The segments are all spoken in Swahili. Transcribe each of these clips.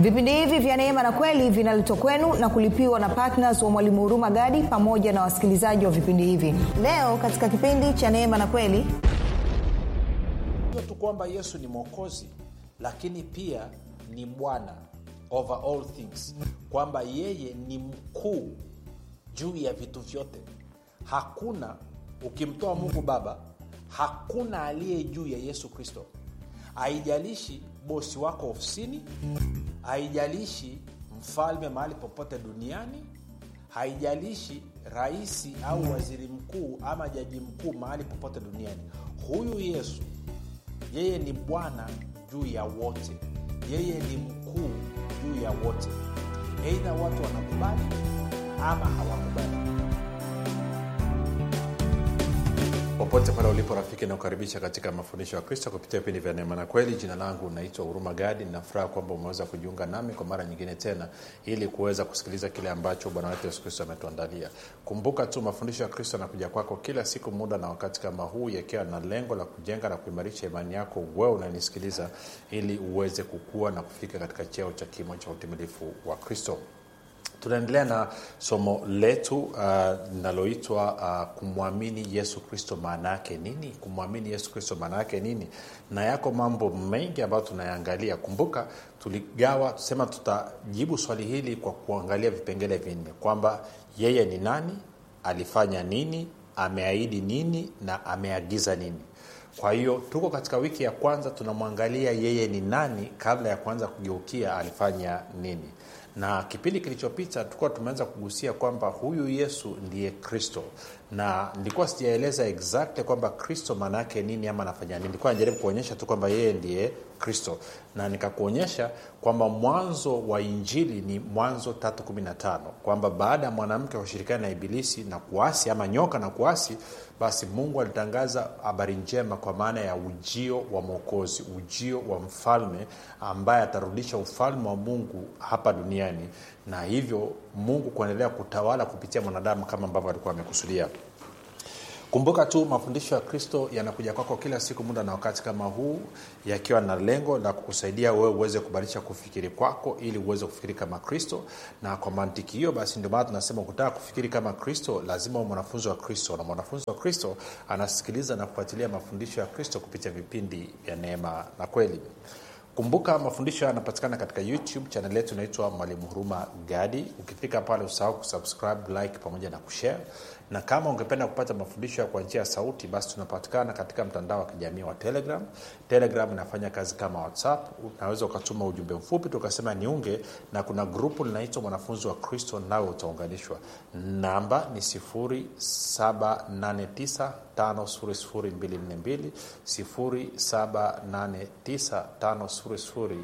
vipindi hivi vya neema na kweli vinaletwa kwenu na kulipiwa na ptns wa mwalimu huruma gadi pamoja na wasikilizaji wa vipindi hivi leo katika kipindi cha neema na kweli sio tu kwamba yesu ni mwokozi lakini pia ni bwana over all things kwamba yeye ni mkuu juu ya vitu vyote hakuna ukimtoa mungu baba hakuna aliye juu ya yesu kristo haijalishi bosi wako ofisini haijalishi mfalme mahali popote duniani haijalishi raisi au waziri mkuu ama jaji mkuu mahali popote duniani huyu yesu yeye ni bwana juu ya wote yeye ni mkuu juu ya wote eidha watu wanakubali ama hawakubali popote pale ulipo rafiki nakukaribisha katika mafundisho ya kristo kupitia vipindi vya neema na kweli jina langu naitwa huruma gadi ninafuraha kwamba umeweza kujiunga nami kwa mara nyingine tena ili kuweza kusikiliza kile ambacho bwana wetu yesu kristo ametuandalia kumbuka tu mafundisho ya kristo yanakuja kwako kila siku muda na wakati kama huu yakiwa na lengo la kujenga na kuimarisha imani yako wewe unanisikiliza ili uweze kukua na kufika katika cheo cha kimo cha utimilifu wa kristo tunaendelea na somo letu linaloitwa uh, uh, kumwamini yesu kristo maana yake nini kumwamini yesu kristo maana yake nini na yako mambo mengi ambayo tunayaangalia kumbuka tuligawa tusema tutajibu swali hili kwa kuangalia vipengele vinne kwamba yeye ni nani alifanya nini ameahidi nini na ameagiza nini kwa hiyo tuko katika wiki ya kwanza tunamwangalia yeye ni nani kabla ya kuanza kugeukia alifanya nini na kipindi kilichopita tulikuwa tumeanza kugusia kwamba huyu yesu ndiye kristo na nilikuwa sijaeleza exactly kwamba kristo maana yake nini ama anafanya nini nilikuwa najaribu kuonyesha tu kwamba yeye ndiye kristo na nikakuonyesha kwamba mwanzo wa injili ni mwanzo 315 kwamba baada ya mwanamke kushirikiana na ibilisi na kuasi ama nyoka na kuasi basi mungu alitangaza habari njema kwa maana ya ujio wa mwokozi ujio wa mfalme ambaye atarudisha ufalme wa mungu hapa duniani na hivyo mungu kuendelea kutawala kupitia mwanadamu kama ambavyo alikuwa amekusudia kumbuka tu mafundisho ya kristo yanakuja kwako kila siku muda na wakati kama huu yakiwa na lengo la kukusaidia wewe uweze kubadilisha kufikiri kwako ili uweze kufikiri kama kristo na kwa mantiki hiyo basi ndio maana tunasema ukitaka kufikiri kama kristo lazima u mwanafunzi wa kristo na mwanafunzi wa kristo anasikiliza na kufuatilia mafundisho ya kristo kupitia vipindi vya neema na kweli kumbuka mafundisho yanapatikana katika youtube chanel yetu inaitwa mwalimu huruma gadi ukifika pale usahau kusubscribe like pamoja na kushare na kama ungependa kupata mafundisho kwa njia ya sauti basi tunapatikana katika mtandao wa kijamii wa telegram telegram inafanya kazi kama whatsapp unaweza ukatuma ujumbe mfupi tukasema niunge na kuna grupu linaitwa mwanafunzi wa kristo nawe utaunganishwa namba ni 789 5242 789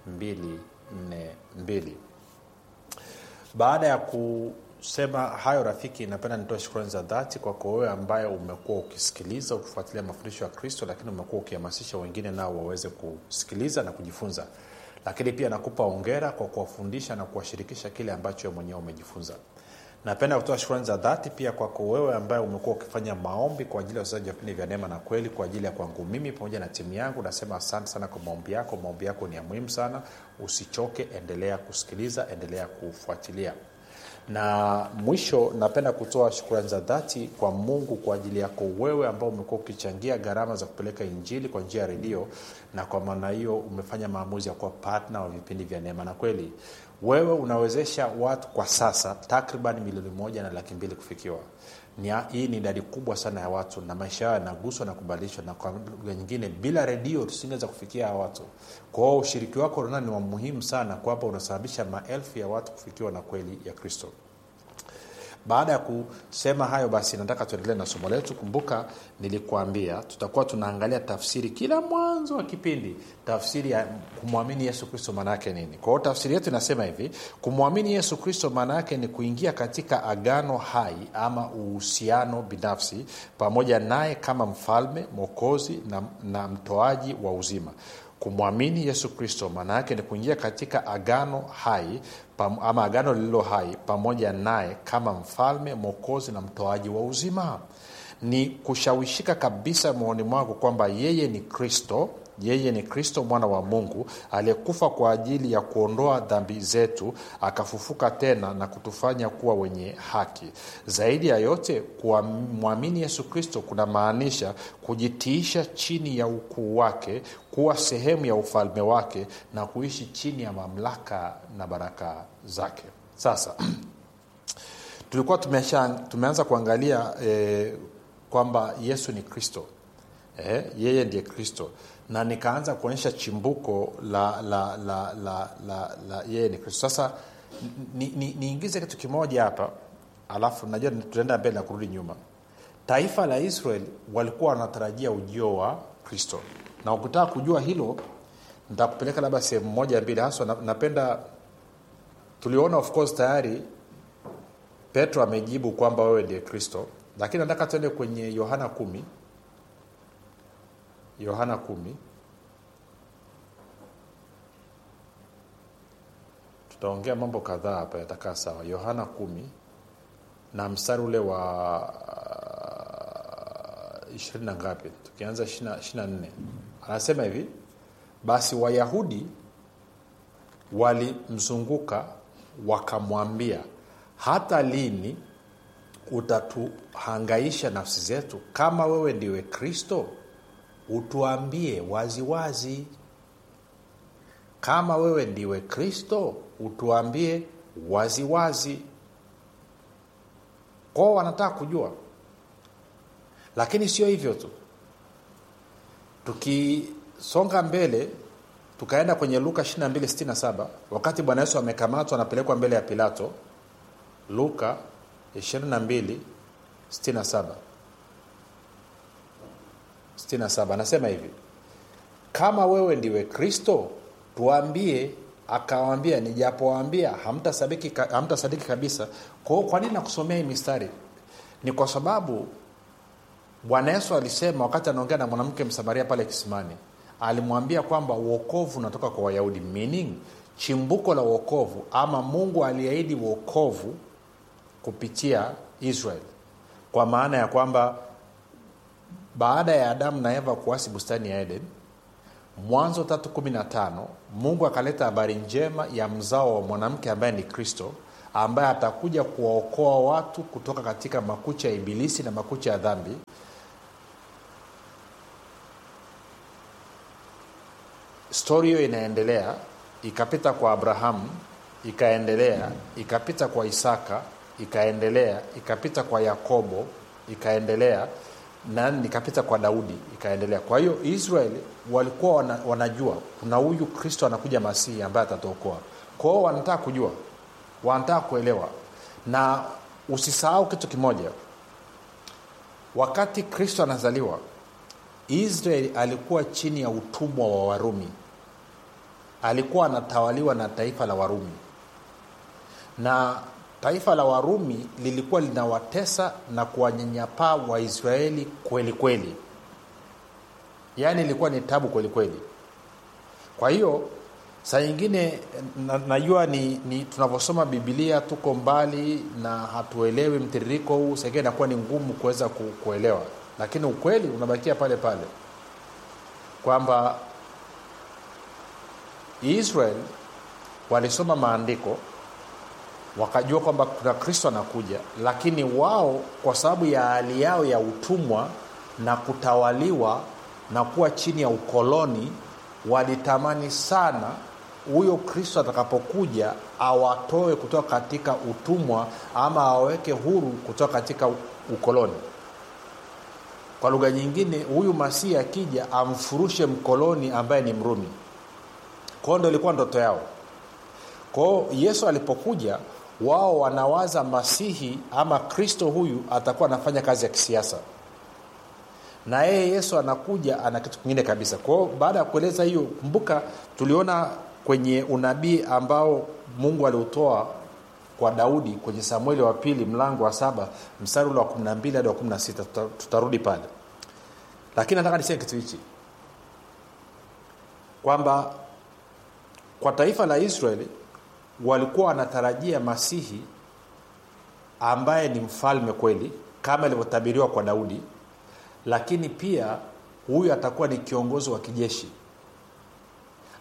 5242 baada ya kusema hayo rafiki napenda nitoe shukrani za dhati kwako wewe ambaye umekuwa ukisikiliza ukifuatilia mafundisho ya kristo lakini umekuwa ukihamasisha wengine nao waweze kusikiliza na kujifunza lakini pia nakupa ongera kwa kuwafundisha na kuwashirikisha kile ambacho mwenyewe umejifunza napenda kutoa shukrani za dhati pia kwako wewe ambaye umekuwa ukifanya maombi kwa ajili ya wachezaji wa vipindi vya neema na kweli kwa ajili ya kwangu mimi pamoja na timu yangu nasema asante sana kwa maombi yako maombi yako ni ya muhimu sana usichoke endelea kusikiliza endelea kufuatilia na mwisho napenda kutoa shukrani za dhati kwa mungu kwa ajili yako wewe ambao umekuwa ukichangia gharama za kupeleka injili kwa njia ya redio na kwa maana hiyo umefanya maamuzi ya kuwa patna wa vipindi vya neema na kweli wewe unawezesha watu kwa sasa takriban milioni moja na laki mbili kufikiwa ni, hii ni idadi kubwa sana ya watu na maisha yao yanaguswa na kubadilishwa na kwa lugha nyingine bila redio tusingeweza kufikia hawa watu kwao ushiriki wako unaona ni wa muhimu sana kwamba unasababisha maelfu ya watu kufikiwa na kweli ya kristo baada ya kusema hayo basi nataka tuendelee na somo letu kumbuka nilikuambia tutakuwa tunaangalia tafsiri kila mwanzo wa kipindi tafsiri ya kumwamini yesu kristo maana yake nini kwa hiyo tafsiri yetu inasema hivi kumwamini yesu kristo maana yake ni kuingia katika agano hai ama uhusiano binafsi pamoja naye kama mfalme mwokozi na, na mtoaji wa uzima kumwamini yesu kristo maana yake ni kuingia katika agano hai pam, ama agano lililo hai pamoja naye kama mfalme mwokozi na mtoaji wa uzima ni kushawishika kabisa moyoni mwako kwamba yeye ni kristo yeye ni kristo mwana wa mungu aliyekufa kwa ajili ya kuondoa dhambi zetu akafufuka tena na kutufanya kuwa wenye haki zaidi ya yote kumwamini yesu kristo kunamaanisha kujitiisha chini ya ukuu wake kuwa sehemu ya ufalme wake na kuishi chini ya mamlaka na baraka zake sasa tulikuwa tumesha, tumeanza kuangalia eh, kwamba yesu ni kristo eh, yeye ndiye kristo na nikaanza kuonyesha chimbuko la la la la, la, la yeye ni kristo sasa niingize ni, ni niingize kitu kimoja hapa alafu najua tutaenda mbele na kurudi nyuma taifa la israel walikuwa wanatarajia ujio wa kristo na ukitaka kujua hilo nitakupeleka labda sehemu moja mbili haswa na, napenda tuliona of course tayari petro amejibu kwamba wewe ndiye kristo lakini nataka tuende kwenye yohana kumi yohana kumi tutaongea mambo kadhaa hapa yatakaa sawa yohana kumi na mstari ule wa ishirini na ngapi tukianza ishirina nne anasema hivi basi wayahudi walimzunguka wakamwambia hata lini utatuhangaisha nafsi zetu kama wewe ndiwe kristo utuambie waziwazi wazi. kama wewe ndiwe kristo utuambie waziwazi wazi. kwao wanataka kujua lakini sio hivyo tu tukisonga mbele tukaenda kwenye luka 2267 wakati bwana yesu amekamatwa anapelekwa mbele ya pilato luka 2267 67 anasema hivi kama wewe ndiwe kristo tuambie akawambia nijapowaambia hamtasadiki hamta kabisa kwao kwa nini nakusomea hii mistari ni kwa sababu bwana yesu alisema wakati anaongea na mwanamke msamaria pale kisimani alimwambia kwamba uokovu unatoka kwa wayahudi meaning chimbuko la uokovu ama mungu aliahidi uokovu kupitia israel kwa maana ya kwamba baada ya adamu na eva kuasi bustani ya eden mwanzo 315 mungu akaleta habari njema ya mzao wa mwanamke ambaye ni kristo ambaye atakuja kuwaokoa watu kutoka katika makucha ya ibilisi na makucha ya dhambi stori hiyo inaendelea ikapita kwa abrahamu ikaendelea ikapita kwa isaka ikaendelea ikapita kwa yakobo ikaendelea na ikapita kwa daudi ikaendelea kwa hiyo israeli walikuwa wana, wanajua kuna huyu kristo anakuja masihi ambaye atatuokoa kwao wanataka kujua wanataka kuelewa na usisahau kitu kimoja wakati kristo anazaliwa israeli alikuwa chini ya utumwa wa warumi alikuwa anatawaliwa na taifa la warumi na taifa la warumi lilikuwa linawatesa na kuwanyanyapaa waisraeli kweli kweli yaani ilikuwa ni tabu kweli kweli kwa hiyo saa nyingine na, najua ni, ni tunavyosoma bibilia tuko mbali na hatuelewi mtiririko huu saingine inakuwa ni ngumu kuweza ku, kuelewa lakini ukweli unabakia pale pale kwamba israel walisoma maandiko wakajua kwamba kuna kristo anakuja lakini wao kwa sababu ya hali yao ya utumwa na kutawaliwa na kuwa chini ya ukoloni walitamani sana huyo kristo atakapokuja awatoe kutoka katika utumwa ama awaweke huru kutoka katika ukoloni kwa lugha nyingine huyu masihi akija amfurushe mkoloni ambaye ni mrumi kwao ndo ilikuwa ndoto yao kwao yesu alipokuja wao wanawaza masihi ama kristo huyu atakuwa anafanya kazi ya kisiasa na yeye yesu anakuja ana kitu kingine kabisa kwao baada ya kueleza hiyo kumbuka tuliona kwenye unabii ambao mungu aliutoa kwa daudi kwenye samueli wa pili mlango wa saba mstari ule wa 12 hadi wa 16 tuta, tutarudi pale lakini nataka niseme kitu hichi kwamba kwa taifa la israeli walikuwa wanatarajia masihi ambaye ni mfalme kweli kama ilivyotabiriwa kwa daudi lakini pia huyu atakuwa ni kiongozi wa kijeshi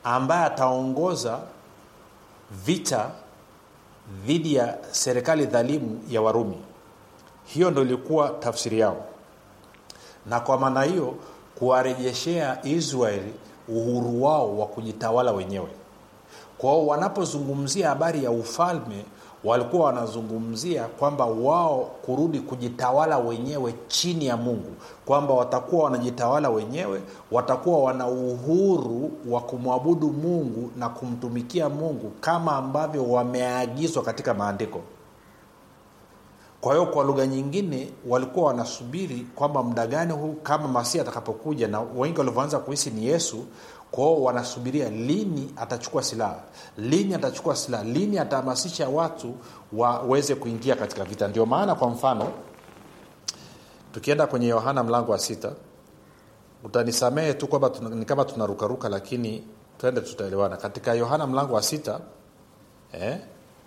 ambaye ataongoza vita dhidi ya serikali dhalimu ya warumi hiyo ndo ilikuwa tafsiri yao na kwa maana hiyo kuwarejeshea israeli uhuru wao wa kujitawala wenyewe kwao wanapozungumzia habari ya ufalme walikuwa wanazungumzia kwamba wao kurudi kujitawala wenyewe chini ya mungu kwamba watakuwa wanajitawala wenyewe watakuwa wana uhuru wa kumwabudu mungu na kumtumikia mungu kama ambavyo wameagizwa katika maandiko kwa hiyo kwa lugha nyingine walikuwa wanasubiri kwamba muda gani huu kama masia atakapokuja na wengi walivyoanza kuhisi ni yesu kwao wanasubiria lini atachukua silaha lini atachukua silaha lini atahamasisha watu waweze kuingia katika vita ndio maana kwa mfano tukienda kwenye yohana mlango wa sita utanisamehe tu kwamba ni kama tunarukaruka lakini twende tutaelewana katika yohana mlango wa sita eh?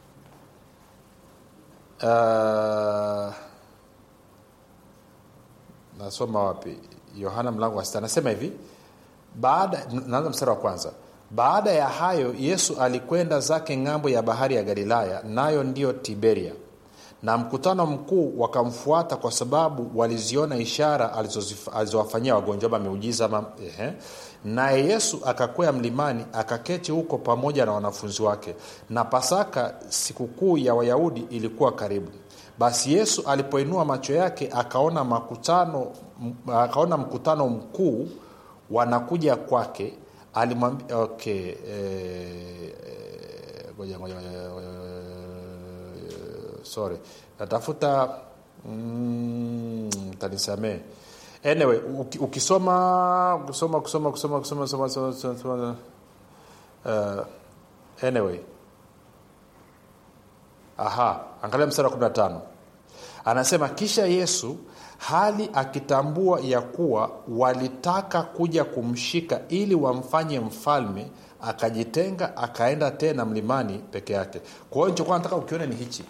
uh, nasoma wapi yohana mlango wa sita anasema hivi baada naanza mstari wa kwanza baada ya hayo yesu alikwenda zake ng'ambo ya bahari ya galilaya nayo ndiyo tiberia na mkutano mkuu wakamfuata kwa sababu waliziona ishara alizowafanyia wagonjwa ama miujiza ama ehe. naye yesu akakwea mlimani akaketi huko pamoja na wanafunzi wake na pasaka sikukuu ya wayahudi ilikuwa karibu basi yesu alipoinua macho yake akaona makutano akaona mkutano mkuu wanakuja kwake alimwambia okay eh, ngoja ngoja sorry natafuta mm, tanisamee anyway ukisoma ukisoma kusoma kusoma kusoma kusoma kusoma kusoma uh, anyway aha angalia mstari wa 15 anasema kisha yesu hali akitambua ya kuwa walitaka kuja kumshika ili wamfanye mfalme akajitenga akaenda tena mlimani peke yake kwa hiyo nichokuwa nataka ukione ni hichi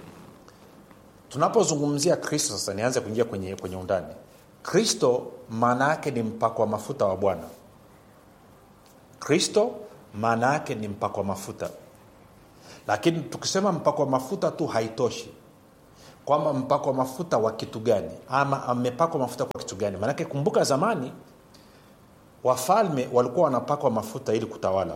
tunapozungumzia kristo sasa nianze kuingia kwenye, kwenye undani kristo maana yake ni mpako wa mafuta wa bwana kristo maana yake ni mpako wa mafuta lakini tukisema mpako wa mafuta tu haitoshi kwamba mpako wa mafuta wa kitu gani ama amepakwa mafuta kwa kitu gani maanake kumbuka zamani wafalme walikuwa wanapakwa mafuta ili kutawala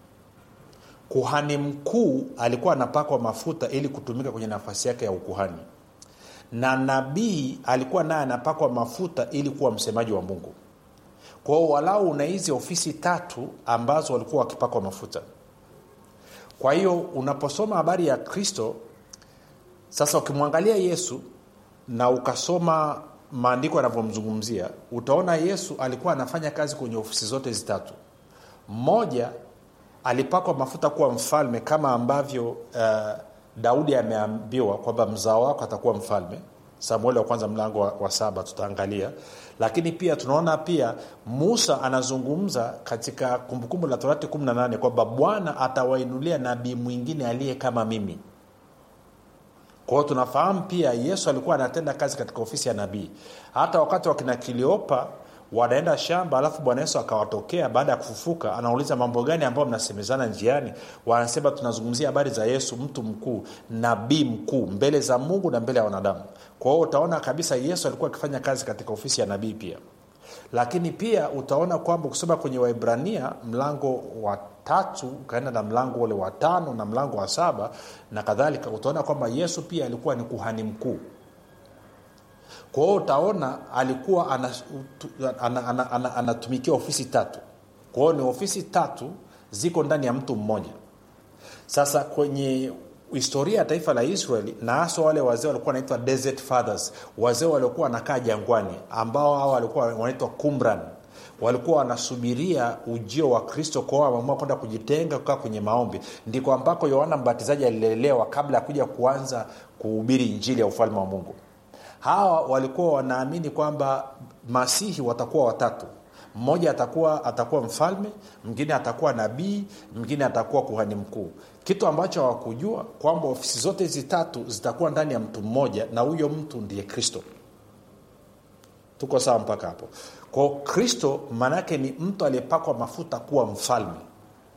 kuhani mkuu alikuwa anapakwa mafuta ili kutumika kwenye nafasi yake ya ukuhani na nabii alikuwa naye anapakwa mafuta ili kuwa msemaji wa mungu kwao walau una hizi ofisi tatu ambazo walikuwa wakipakwa mafuta kwa hiyo unaposoma habari ya kristo sasa ukimwangalia yesu na ukasoma maandiko yanavyomzungumzia utaona yesu alikuwa anafanya kazi kwenye ofisi zote hizi tatu mmoja alipakwa mafuta kuwa mfalme kama ambavyo uh, daudi ameambiwa kwamba mzao wako atakuwa mfalme samueli wa kwanza mlango wa, wa saba tutaangalia lakini pia tunaona pia musa anazungumza katika kumbukumbu la torati 18 kwamba bwana atawainulia nabii mwingine aliye kama mimi kwa hiyo tunafahamu pia yesu alikuwa anatenda kazi katika ofisi ya nabii hata wakati wakina kiliopa wanaenda shamba alafu bwana yesu akawatokea baada ya kufufuka anauliza mambo gani ambayo mnasemezana njiani wanasema tunazungumzia habari za yesu mtu mkuu nabii mkuu mbele za mungu na mbele ya wanadamu kwa hiyo utaona kabisa yesu alikuwa akifanya kazi katika ofisi ya nabii pia lakini pia utaona kwamba ukisoma kwenye waibrania mlango wa tatu ukaenda na mlango ule wa tano na mlango wa saba na kadhalika utaona kwamba yesu pia alikuwa ni kuhani mkuu kwa hiyo utaona alikuwa anatumikia ana, ana, ana, ana, ana ofisi tatu kwa hiyo ni ofisi tatu ziko ndani ya mtu mmoja sasa kwenye historia ya taifa la israeli na haswa wale wazee walikuwa wanaitwa desert fathers wazee waliokuwa wanakaa jangwani ambao hawa walikuwa wanaitwa kumran walikuwa wanasubiria ujio wa kristo kwao wameamua kwenda kujitenga kukaa kwenye maombi ndiko ambako yohana mbatizaji alilelewa kabla ya kuja kuanza kuhubiri injili ya ufalme wa mungu hawa walikuwa wanaamini kwamba masihi watakuwa watatu mmoja atakuwa atakuwa mfalme mwingine atakuwa nabii mwingine atakuwa kuhani mkuu kitu ambacho hawakujua kwamba ofisi zote hizi tatu zitakuwa ndani ya mtu mmoja na huyo mtu ndiye kristo tuko sawa mpaka hapo kwao kristo maanaake ni mtu aliyepakwa mafuta kuwa mfalme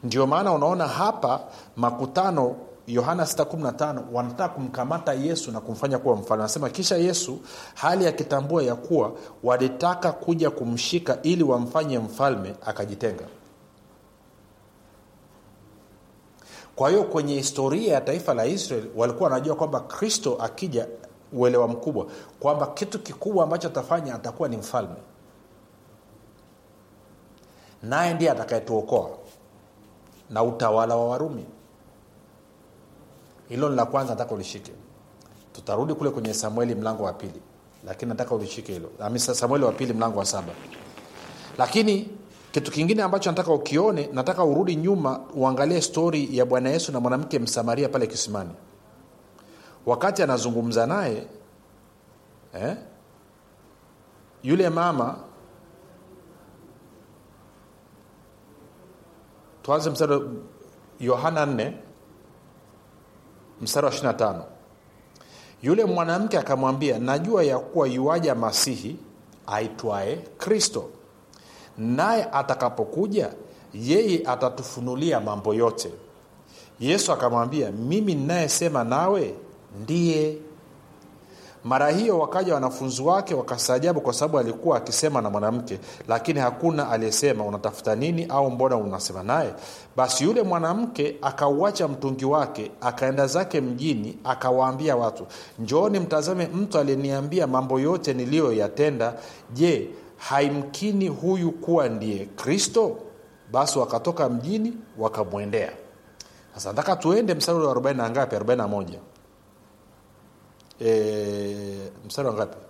ndio maana unaona hapa makutano yohana 615 wanataka kumkamata yesu na kumfanya kuwa mfalme anasema kisha yesu hali akitambua ya kuwa walitaka kuja kumshika ili wamfanye mfalme akajitenga kwa hiyo kwenye historia ya taifa la israel walikuwa wanajua kwamba kristo akija uelewa mkubwa kwamba kitu kikubwa ambacho atafanya atakuwa ni mfalme naye ndiye atakayetuokoa na utawala wa warumi hilo ni la kwanza nataka ulishike tutarudi kule kwenye samueli mlango wa pili lakini nataka ulishike hilo samueli wa pili mlango wa saba lakini kitu kingine ambacho nataka ukione nataka urudi nyuma uangalie stori ya bwana yesu na mwanamke msamaria pale kisimani wakati anazungumza naye eh, yule mama tuanze mstari yohana 4 mstari wa 25 yule mwanamke akamwambia najua ya kuwa yuaja masihi aitwaye kristo naye atakapokuja yeye atatufunulia mambo yote yesu akamwambia mimi ninayesema nawe ndiye mara hiyo wakaja wanafunzi wake wakastaajabu kwa sababu alikuwa akisema na mwanamke lakini hakuna aliyesema unatafuta nini au mbona unasema naye basi yule mwanamke akauacha mtungi wake akaenda zake mjini akawaambia watu njooni mtazame mtu aliyeniambia mambo yote niliyoyatenda je haimkini huyu kuwa ndiye kristo basi wakatoka mjini wakamwendea sasa nataka tuende mstari wa 40 na ngapi 41 e, mstari wa ngapi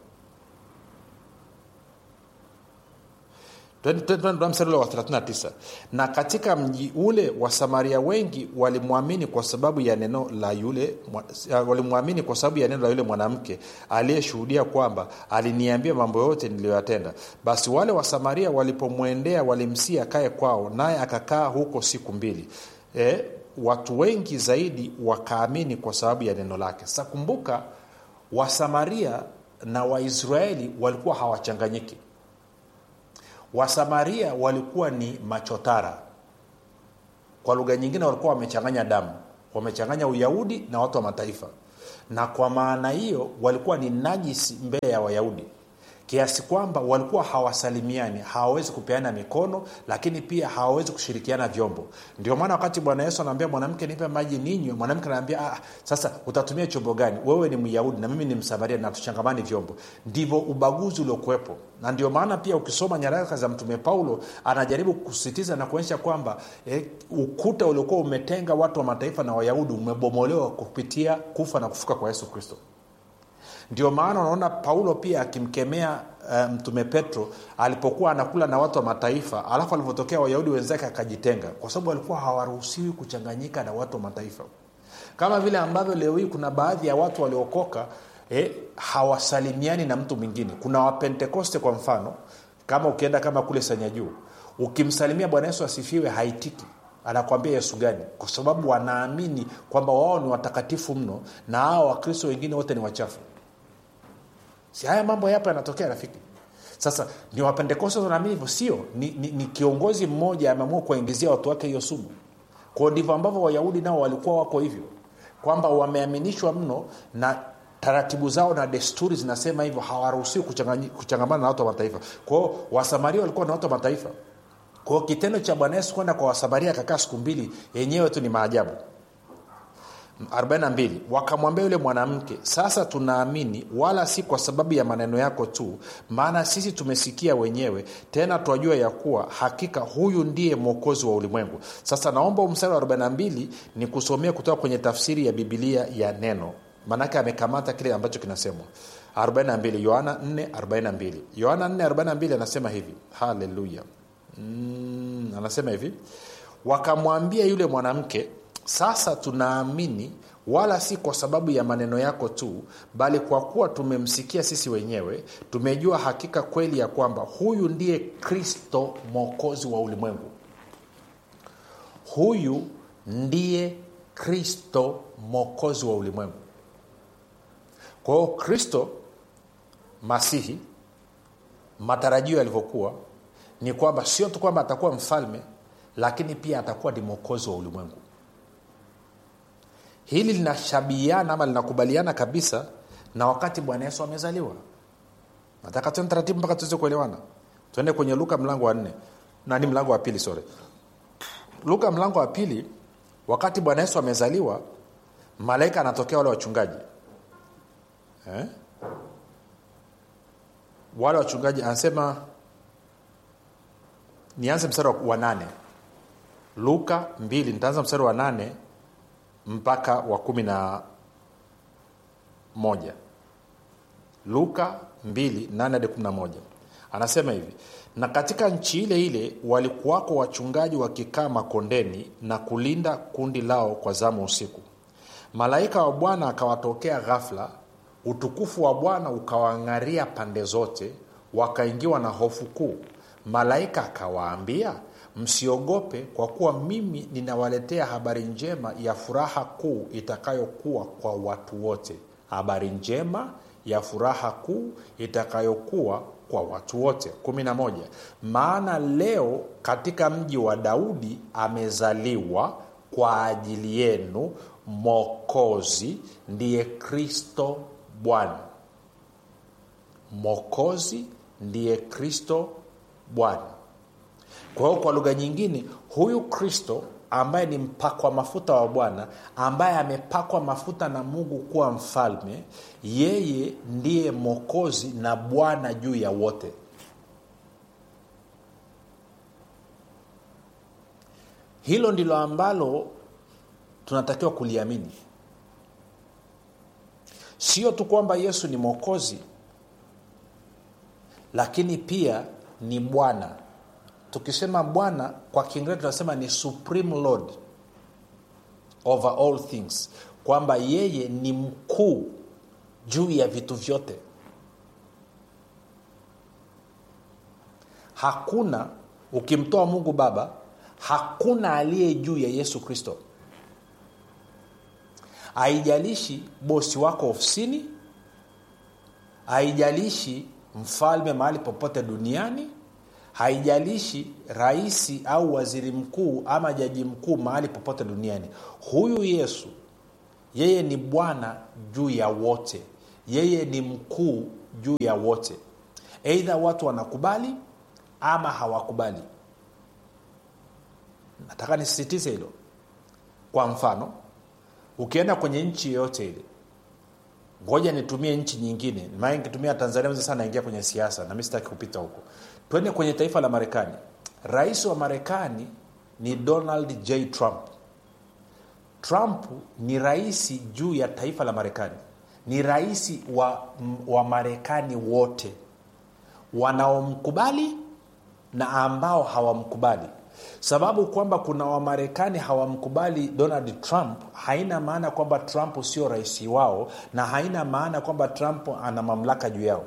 mstari ule wa 39 na katika mji ule wasamaria wengi walimwamini kwa sababu ya neno la yule walimwamini kwa sababu ya neno la yule mwanamke aliyeshuhudia kwamba aliniambia mambo yote niliyoyatenda basi wale wasamaria walipomwendea walimsia akae kwao naye akakaa huko siku mbili e, watu wengi zaidi wakaamini kwa sababu ya neno lake sasa kumbuka wasamaria na waisraeli walikuwa hawachanganyiki wasamaria walikuwa ni machotara kwa lugha nyingine walikuwa wamechanganya damu wamechanganya uyahudi na watu wa mataifa na kwa maana hiyo walikuwa ni najisi mbele ya wayahudi kiasi kwamba walikuwa hawasalimiani hawawezi kupeana mikono lakini pia hawawezi kushirikiana vyombo ndio maana wakati bwana yesu anaambia mwanamke nipe maji ninywe mwanamke anaambia ah, sasa utatumia chombo gani wewe ni myahudi na mimi ni msamaria na tuchangamani vyombo ndivyo ubaguzi uliokuwepo na ndio maana pia ukisoma nyaraka za mtume paulo anajaribu kusisitiza na kuonyesha kwamba eh, ukuta uliokuwa umetenga watu wa mataifa na wayahudi umebomolewa kupitia kufa na kufuka kwa yesu kristo ndio maana unaona paulo pia akimkemea uh, mtume petro alipokuwa anakula na watu wa mataifa alafu alivyotokea wayahudi wenzake akajitenga kwa sababu walikuwa hawaruhusiwi kuchanganyika na watu wa mataifa kama vile ambavyo leo hii kuna baadhi ya watu waliokoka eh, hawasalimiani na mtu mwingine kuna wapentekoste kwa mfano kama ukienda kama kule sanya juu ukimsalimia bwana yesu asifiwe haitiki anakwambia yesu gani kwa sababu wanaamini kwamba wao ni watakatifu mno na hao wakristo wengine wote ni wachafu si haya mambo yapo yanatokea rafiki sasa ni wapentekoste wanaamini hivyo sio ni, ni, ni kiongozi mmoja ameamua kuwaingizia watu wake hiyo sumu kwao ndivyo ambavyo wayahudi nao walikuwa wako hivyo kwamba wameaminishwa mno na taratibu zao na desturi zinasema hivyo hawaruhusiwi kuchangamana na watu wa mataifa kwao wasamaria walikuwa na watu wa mataifa kwao kitendo cha bwana yesu kwenda kwa wasamaria akakaa siku mbili yenyewe tu ni maajabu 42 wakamwambia yule mwanamke sasa tunaamini wala si kwa sababu ya maneno yako tu maana sisi tumesikia wenyewe tena twajua ya kuwa hakika huyu ndiye mwokozi wa ulimwengu sasa naomba mstari wa 42 ni kusomea kutoka kwenye tafsiri ya bibilia ya neno maanake amekamata kile ambacho kinasemwa 42 yohana 442 yohana 442 anasema hivi haleluya mm, anasema hivi wakamwambia yule mwanamke sasa tunaamini wala si kwa sababu ya maneno yako tu bali kwa kuwa tumemsikia sisi wenyewe tumejua hakika kweli ya kwamba huyu ndiye kristo mwokozi wa ulimwengu huyu ndiye kristo mwokozi wa ulimwengu kwa hiyo kristo masihi matarajio yalivyokuwa ni kwamba sio tu kwamba atakuwa mfalme lakini pia atakuwa ni mwokozi wa ulimwengu hili linashabihiana ama linakubaliana kabisa na wakati bwana yesu amezaliwa nataka tuende taratibu mpaka tuweze kuelewana tuende kwenye luka mlango wa nne nani mlango wa pili sore luka mlango wa pili wakati bwana yesu amezaliwa malaika anatokea wale wachungaji eh? wale wachungaji anasema nianze mstari wa, wa nane luka mbili nitaanza mstari wa nane mpaka wa kumi na moja luka 2 hadi 11 anasema hivi na katika nchi ile ile walikuwako wachungaji wakikaa makondeni na kulinda kundi lao kwa zamu usiku malaika wa bwana akawatokea ghafla utukufu wa bwana ukawang'aria pande zote wakaingiwa na hofu kuu malaika akawaambia msiogope kwa kuwa mimi ninawaletea habari njema ya furaha kuu itakayokuwa kwa watu wote habari njema ya furaha kuu itakayokuwa kwa watu wote 11 maana leo katika mji wa daudi amezaliwa kwa ajili yenu mokozi ndiye kristo bwana mokozi ndiye kristo bwana kwa hiyo kwa lugha nyingine huyu kristo ambaye ni mpakwa mafuta wa bwana ambaye amepakwa mafuta na mungu kuwa mfalme yeye ndiye mokozi na bwana juu ya wote hilo ndilo ambalo tunatakiwa kuliamini sio tu kwamba yesu ni mwokozi lakini pia ni bwana tukisema bwana kwa kiingereza tunasema ni supreme lord over all things kwamba yeye ni mkuu juu ya vitu vyote hakuna ukimtoa mungu baba hakuna aliye juu ya yesu kristo haijalishi bosi wako ofisini haijalishi mfalme mahali popote duniani haijalishi raisi au waziri mkuu ama jaji mkuu mahali popote duniani huyu yesu yeye ni bwana juu ya wote yeye ni mkuu juu ya wote eidha watu wanakubali ama hawakubali nataka nisisitize hilo kwa mfano ukienda kwenye nchi yoyote ile ngoja nitumie nchi nyingine maana nikitumia tanzania sasa naingia kwenye siasa na mi sitaki kupita huko twende kwenye taifa la marekani rais wa marekani ni donald j trump trump ni rais juu ya taifa la marekani ni rais wa, wa marekani wote wanaomkubali na ambao hawamkubali sababu kwamba kuna wamarekani hawamkubali donald trump haina maana kwamba trump sio rais wao na haina maana kwamba trump ana mamlaka juu yao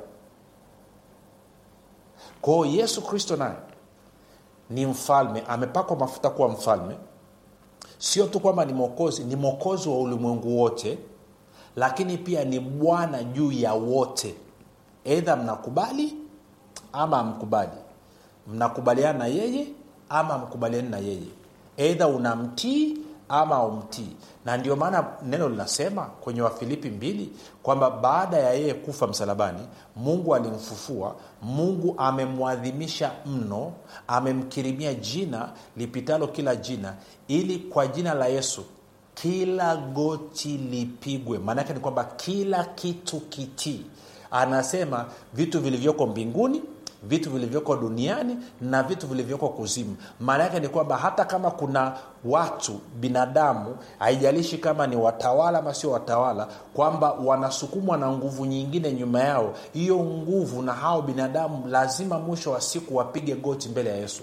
kwao yesu kristo naye ni mfalme amepakwa mafuta kuwa mfalme sio tu kwamba ni mwokozi ni mwokozi wa ulimwengu wote lakini pia ni bwana juu ya wote eidha mnakubali ama amkubali mnakubaliana na yeye ama mkubaliani na yeye eidha unamtii ama umtii na ndio maana neno linasema kwenye wafilipi mbili kwamba baada ya yeye kufa msalabani mungu alimfufua mungu amemwadhimisha mno amemkirimia jina lipitalo kila jina ili kwa jina la yesu kila goti lipigwe maanaake ni kwamba kila kitu kitii anasema vitu vilivyoko mbinguni vitu vilivyoko duniani na vitu vilivyoko kuzimu maana yake ni kwamba hata kama kuna watu binadamu haijalishi kama ni watawala ama sio watawala kwamba wanasukumwa na nguvu nyingine nyuma yao hiyo nguvu na hao binadamu lazima mwisho wa siku wapige goti mbele ya yesu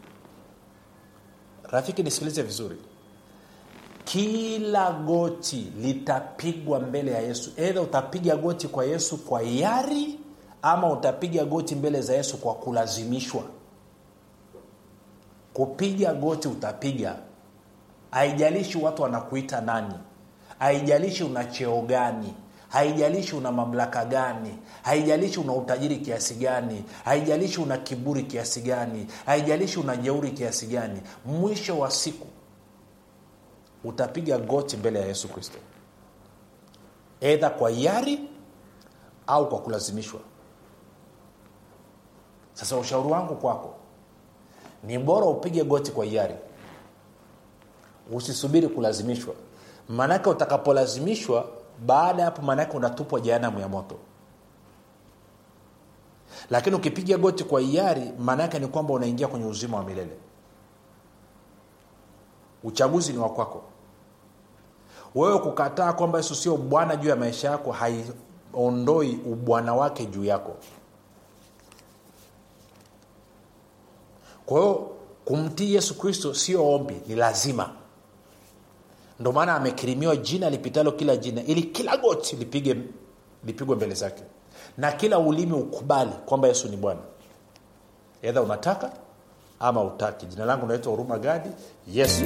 rafiki nisikilize vizuri kila goti litapigwa mbele ya yesu edha utapiga goti kwa yesu kwa yari ama utapiga goti mbele za yesu kwa kulazimishwa kupiga goti utapiga haijalishi watu wanakuita nani haijalishi una cheo gani haijalishi una mamlaka gani haijalishi una utajiri kiasi gani haijalishi una kiburi kiasi gani haijalishi una jeuri kiasi gani mwisho wa siku utapiga goti mbele ya yesu kristo edha kwa yari au kwa kulazimishwa sasa ushauri wangu kwako ni bora upige goti kwa hiari usisubiri kulazimishwa maanake utakapolazimishwa baada ya hapo maanake unatupwa jehanamu ya moto lakini ukipiga goti kwa hiari maanaake ni kwamba unaingia kwenye uzima wa milele uchaguzi ni wa kwako wewe kukataa kwamba yesu sio bwana juu ya maisha yako haiondoi ubwana wake juu yako kwa hiyo kumtii yesu kristo sio ombi ni lazima ndo maana amekirimiwa jina lipitalo kila jina ili kila goti lipige lipigwe mbele zake na kila ulimi ukubali kwamba yesu ni bwana edha unataka ama utaki jina langu naitwa huruma gadi yesu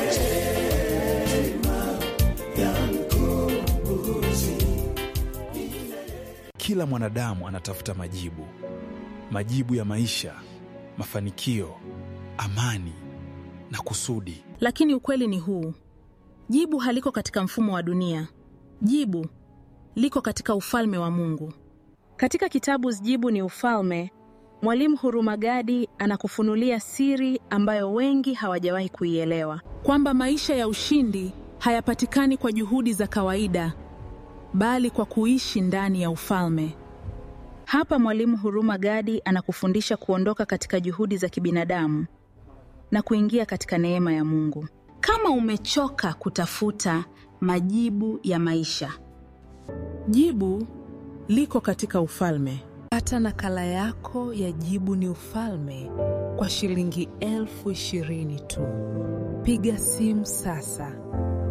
kila mwanadamu anatafuta majibu majibu ya maisha mafanikio amani na kusudi lakini ukweli ni huu jibu haliko katika mfumo wa dunia jibu liko katika ufalme wa mungu katika kitabu jibu ni ufalme mwalimu hurumagadi anakufunulia siri ambayo wengi hawajawahi kuielewa kwamba maisha ya ushindi hayapatikani kwa juhudi za kawaida bali kwa kuishi ndani ya ufalme hapa mwalimu huruma gadi anakufundisha kuondoka katika juhudi za kibinadamu na kuingia katika neema ya mungu kama umechoka kutafuta majibu ya maisha Jibu liko katika ufalme. Pata nakala yako ya Jibu ni Ufalme kwa shilingi elfu ishirini tu. Piga simu sasa